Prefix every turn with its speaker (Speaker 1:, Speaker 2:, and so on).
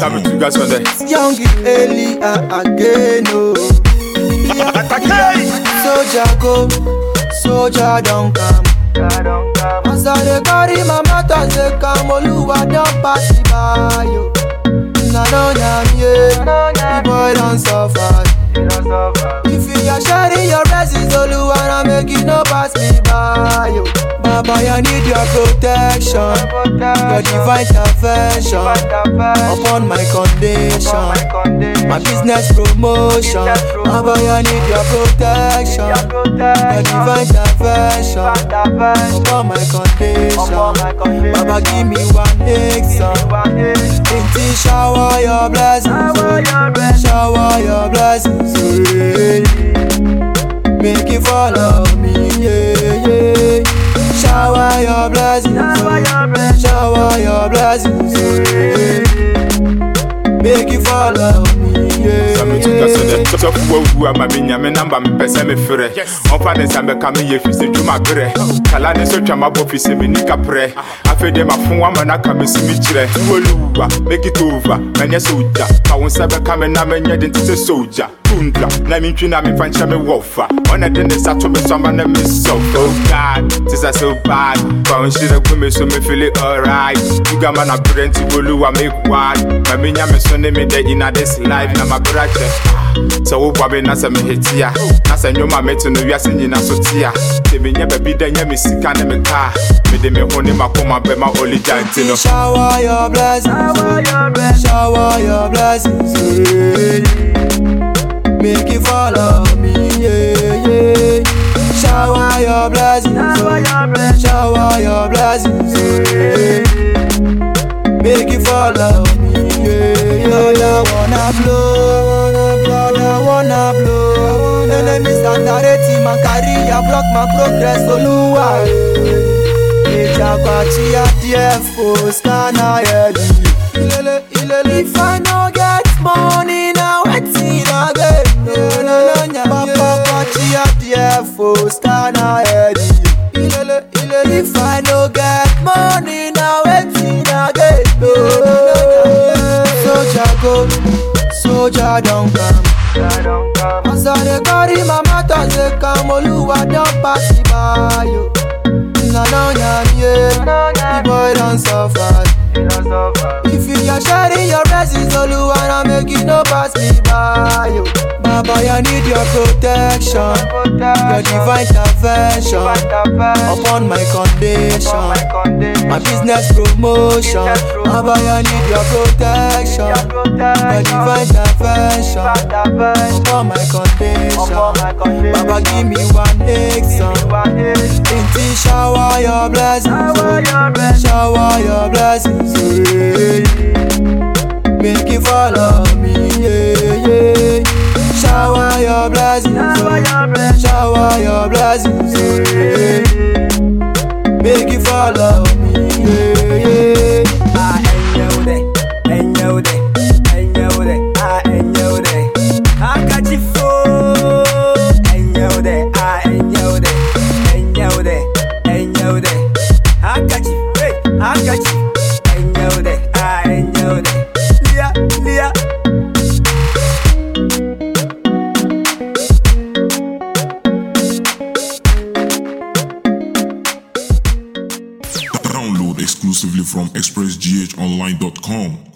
Speaker 1: Sabe tu gars on the
Speaker 2: Young Eli uh, again, oh. Soldier go, soldier don't come. As I dey carry my matters dey come, Oluwa don pass me by, yo. Na no nyam ye, the boy don suffer. If you are sharing your blessings, Oluwa na make you no pass me by, yo. Baba, I need your protection, your divine intervention upon my condition. My business promotion, Baba, I need your protection, your divine intervention upon my condition. Baba, give me one exam. Inti shower your blessings, shower your blessings, yeah. make it follow me, yeah, yeah. Shower your blessings, shower your blessings, yeah. make it follow me, yeah.
Speaker 1: Sabe tu gars on the Sɔfo wawu ama me nyame namba mepɛ sɛ mefrɛ ɔmfa ne nsa bɛka meyɛ fi sɛ dwuma berɛ kala ne so twa mabɔ fi sɛ menni kaprɛ afei deɛ mafo ama no aka mesi me kyerɛ tuoluwa mɛkita ova manyɛ sɛ ogya ma wo nsa bɛka me na menyɛ de nte sɛ sogya tundra na mentwi na memfa nkyɛ me wɔfa ɔna de ne nsa to me so ama na mesɔfa oh god this is so bad fa wo nhyerɛ gu me so mefili alright tugama na berɛ nti oluwa make wide ma menya me so ne me dɛ ina this life na mabrɛ kyɛ sɛ woboa me na sɛ mehetia na sɛ nnwoma a mete no wiase nyina so tea sɛ menyɛ baabi dɛ nyɛ me sika ne me kaa mede me ho ne makoma bɛma oligya nti no
Speaker 2: Shower your blessings, shower your blessings, yeah. Make it follow me, yeah, yeah. Shower your blessings, shower your blessings, yeah. Make it follow me, yeah, yeah. Lord, I wanna blow, Lord, I wanna blow. Enemies underrating my career, block my progress, Oluwa. Ejakwati adie fo scanner yedi. Ilele ilele. If I no get money now, wetin I get? Ilele nya papa kwati adie fo scanner yedi. Ilele ilele. If I no get money now, wetin I get? Soldier go, soldier don come. As I dey carry my matters dey come, Oluwa don pass me by, yo. Na no nyam ye, the boy don suffer. If you are sharing your blessings, Oluwa na make you no pass me by, yo. Baba, I need your protection, your divine intervention upon my condition. My business promotion, Baba, I need your protection, your divine intervention upon my condition. Baba, give me one exam. Inti shower your blessings, shower your blessings, yeah. Make it follow me, yeah, yeah. Shower your blessings, shower your blessings, yeah. Make it follow me, yeah, yeah.
Speaker 3: Ah, enyeude, enyeude, enyeude, ah, enyeude. Handkerchiefo. Enyeude, ah, enyeude, enyeude, enyeude. Handkerchief, hey, handkerchief. Enyeude, ah, enyeude. Lia, lia.
Speaker 4: Download exclusively from expressghonline.com.